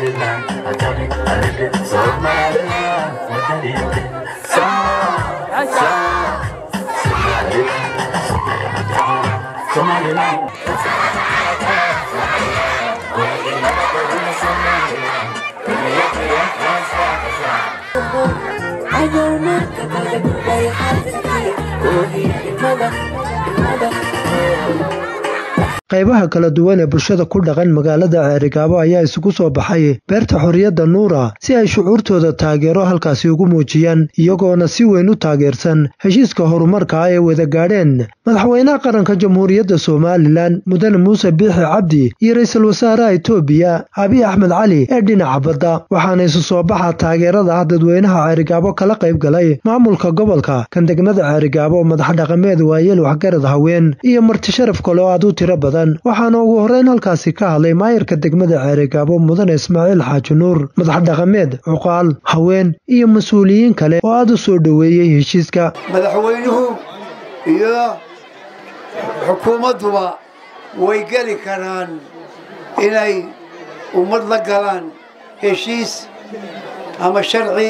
Somaliland, Somaliland, Somaliland, Somaliland, Somaliland. qaybaha kala duwan ee bulshada ku dhaqan magaalada ceerigaabo ayaa isugu soo baxay beerta xorriyadda nuura si ay shucuurtooda taageero halkaasi ugu muujiyaan iyagoona si weyn u taageersan heshiiska horumarka ah ee wada gaadheen madaxweynaha qaranka jamhuuriyadda somalilan mudane muuse biixi cabdi iyo ra'iisul wasaaraha itoobiya abiy axmed cali ee dhinaca badda waxaana isu soo baxa taageerada ah dadweynaha ceerigaabo kala qayb galay maamulka gobolka kan degmada ceerigaabo madax dhaqameed waayeel waxgarad haween iyo marti sharaf kale oo aad u tiro badan waxaana ugu horreyn halkaasi ka hadlay maayarka degmada ceerigaabo mudane ismaaciil xaaji nuur madax dhaqameed cuqaal haween iyo mas-uuliyiin kale oo aad u soo dhoweeyey heshiiska madaxweynuhu iyo xukuumadduba way geli karaan inay ummad la galaan heshiis ama sharci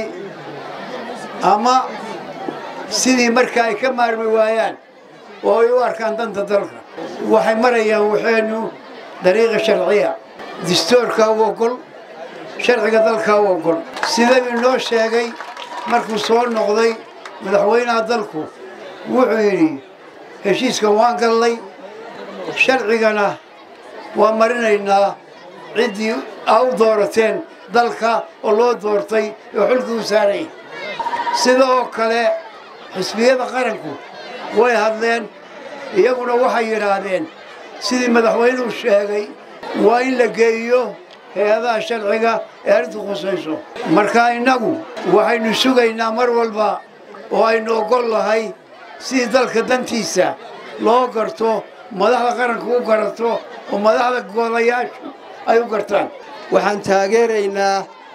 ama sidii marka ay ka maarmi waayaan oo ay u arkaan danta dalka waxay marayaan waxaynu dariiqa sharciya distoorkaa u ogol sharciga dalkaa u ogol sidau inoo sheegay markuu soo noqday madaxweynaha dalku wuxuu yidhi heshiiskan waan gallay sharcigana waan marinaynaa ciddii aa u doorateen dalka oo loo doortay oo xulkii u saaray sidoo kale xisbiyada qaranku way hadleen iyaguna waxay yidhaahdeen sidii madaxweynuhu sheegay waa in la geeyo hay-adaha sharciga ee arrintu khusayso marka innagu waxaynu sugaynaa mar walba oo aynu oggol lahay sidii dalka dantiisa loo garto madaxda qaranka u garato oo madaxda golayaashu ay u gartaan waxaan taageeraynaa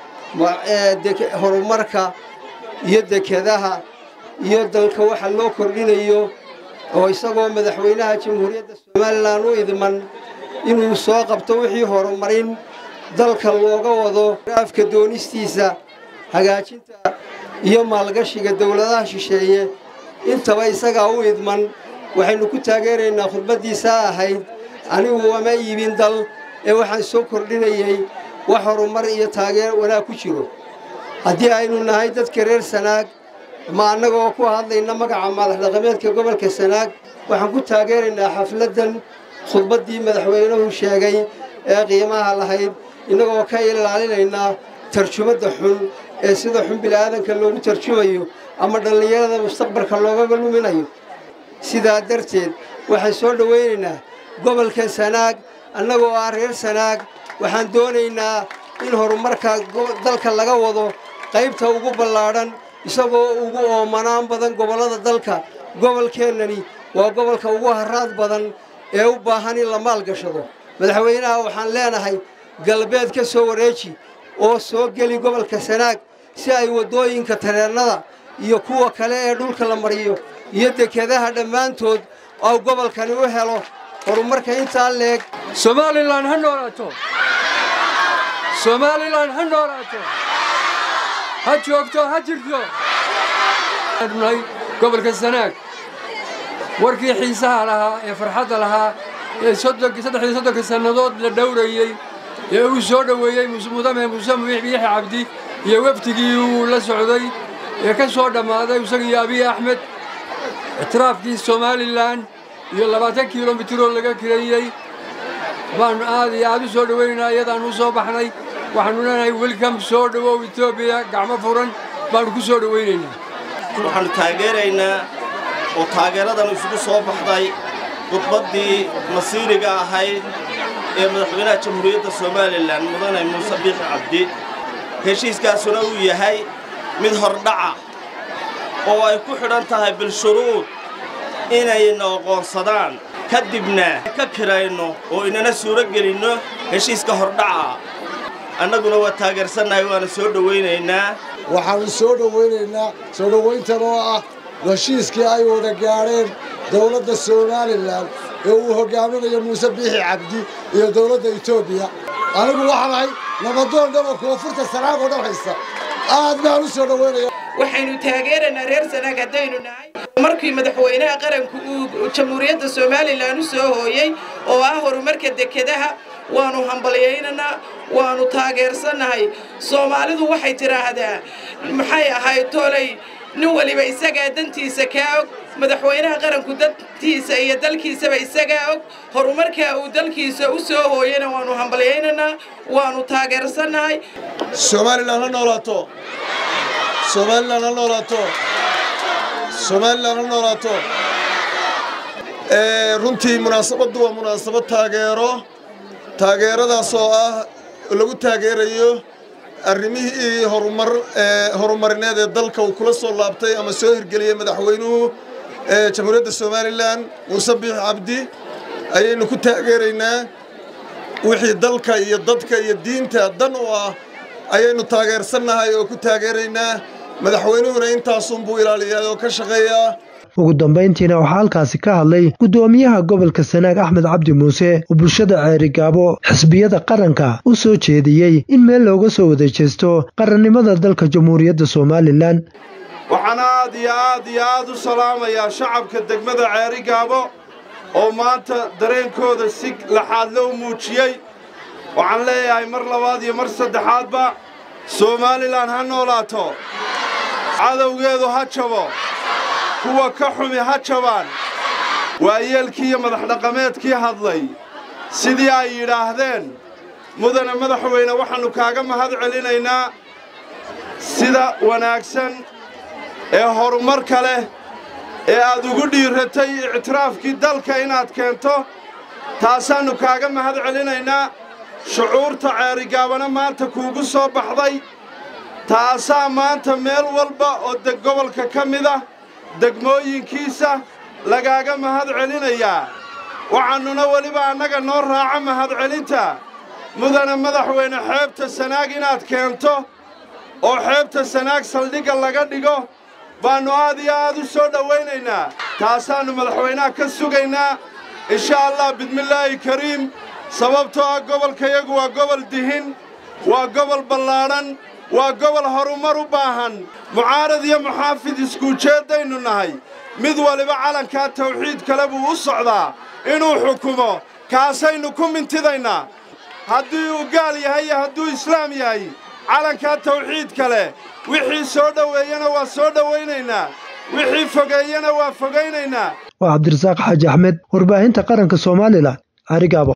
horumarka iyo dekedaha iyo dalka waxa loo kordhinayo oo isagoo madaxweynaha jamhuuriyadda somalilan u idman inuu soo qabto wixii horumarin dalka looga wado afka doonistiisa hagaajinta iyo maalgashiga dowladaha shisheeye intaba isagaa u idman waxaynu ku taageeraynaa khudbaddiisaa ahayd anigu wama iibin dal ee waxaan soo kordhinayay wax horumar iyo taageer wanaag ku jiro haddii aynu nahay dadka reer sanaag ma annagoo ku hadlayna magaca madaxdhaqameedka gobolka sanaag waxaan ku taageeraynaa xafladdan khudbaddii madaxweynuhu sheegay ee qiimaha lahayd innagoo ka ilaalinaynaa tarjumadda xun ee sida xun bila'aadanka loogu tarjumayo ama dhallinyarada mustaqbalka loogaga luminayo sidaa darteed waxaan soo dhowaynaynaa gobolka sanaag annagoo ah reer sanaag waxaan doonaynaa in horumarka dalka laga wado qaybta ugu ballaadhan isagoo ugu oomanaan badan gobollada dalka gobolkeennani waa gobolka ugu haraad badan ee u baahan in la maalgashado madaxweynaha waxaan leenahay galbeed ka soo wareeji oo soo geli gobolka sanaag si ay waddooyinka tareennada iyo kuwa kale ee dhulka la mariyo iyo dekedaha dhammaantood oo gobolkani u helo horumarka intaa leeg somalilan ha noolaato somalilan ha noolaato ha joogto ha jirto nahay gobolka sanaag warkii xiisaha lahaa ee farxadda lahaa ee saddexdii soddonka sannadood la dhowrayey ee uu soo dhoweeyey mudame muuse biixi cabdi iyo wafdigii uu la socday ee ka soo dhammaaday isagiiyo abiy axmed ictiraafkii somalilan iyo labaatan kilomitiroo laga kireeyey baannu aad iyo aad u soo dhowaynaynaa iyadaannu u soo baxnay waxaannu leenahay welcom soo dhowow etoobiya gacmo furan baannu ku soo dhowaynaynaa waxaannu taageeraynaa oo taageeradan isugu soo baxday khudbaddii masiiriga ahayd ee madaxweynaha jamhuuriyadda somalilan mudane muuse biixi cabdi heshiiskaasuna uu yahay mid hordhaca oo ay ku xidhan tahay bilshuruud inayna aqoonsadaan ka dibna ka kirayno oo inana suuro gelinno heshiiska hordhaca annaguna waa taageersannahay waana soo dhowaynaynaa waxaannu soo dhowaynaynaa soo dhowayntan oo ah heshiiskii ay wada gaadheen dowladda somalilan ee uu hoggaaminayo muuse biixi cabdi iyo dowladda etoobiya anigu waxaan ahay nabadoon dhaba koonfurta sanaag oo dhan haysta aad baan u soo dhoweynaya waxaynu taageeraynaa reer sanaag haddaynu nahay markii madaxweynaha qaranku uu jamhuuriyadda somalilan u soo hooyey oo ah horumarka dekedaha waanu hambalyaynaynaa waanu taageersannahay soomaalidu waxay tidhaahdaa maxay ahayd tolay nin waliba isagaa dantiisa kaa og madaxweynaha qaranku dantiisa iyo dalkiisaba isagaa og horumarkaa uu dalkiisa u soo hooyana waanu hambalyaynaynaa waanu taageersannahay somalilan ha noolaato somalilan ha noolaato somalilan ha noolaato runtii munaasabaddu waa munaasabad taageero taageeradaas oo ah lagu taageerayo arrimihii horumar horumarineed ee dalka uu kula soo laabtay ama soo hirgeliyey madaxweynuhu jamhuuriyadda somalilan muuse biix cabdi ayaynu ku taageeraynaa wixii dalka iyo dadka iyo diinta dan u ah ayaynu taageersannahay oo ku taageeraynaa madaxweynuhuna intaasunbuu ilaaliyaa oo ka shaqeeyaa ugu dambayntiina waxaa halkaasi ka hadlay guddoomiyaha gobolka sanaag axmed cabdi muuse oo bulshada ceerigaabo xisbiyada qaranka u soo jeediyey in meel looga soo wada jeesto qarannimada dalka jamhuuriyadda somalilan waxaan aad iyo aad iyo aad u salaamayaa shacabka degmada ceerigaabo oo maanta dareenkooda si laxaad loo muujiyey waxaan leeyahay mar labaad iyo mar saddexaadba somalilan ha noolaato cadowgeedu ha jabo kuwa ka xumi ha jabaan waayeelkii iyo madaxdhaqameedkii hadlay sidii ay yidhaahdeen mudane madaxweyne waxaannu kaaga mahad celinaynaa sida wanaagsan ee horumarka leh ee aad ugu dhiiratay ictiraafkii dalka inaad keento taasaannu kaaga mahad celinaynaa shucuurta ceerigaabana maanta kuugu soo baxday taasaa maanta meel walba oo deg gobolka ka mid ah degmooyinkiisa lagaaga mahad celinayaa waxaannuna weliba annaga noo raaca mahadcelinta mudane madaxweyne xeebta sanaag inaad keento oo xeebta sanaag saldhigga laga dhigo baannu aad iyo aad u soo dhowaynaynaa taasaannu madaxweynaha ka sugaynaa insha allah bismillaahi kariim sababtoo ah gobolkayagu waa gobol dihin waa gobol ballaadhan waa gobol horumar u baahan mucaarad iyo muxaafid iskuujeeddaynu nahay mid waliba calankaa tawxiid kale buu u socdaa inuu xukumo kaasaynu ku mintidaynaa haddii uu gaal yahay iyo hadduu islaam yahay calankaa tawxiid kale wixii soo dhoweeyana waa soo dhowaynaynaa wixii fogeeyana waa fogaynaynaa waa cabdirasaaq xaaji axmed warbaahinta qaranka somalilan arigaabo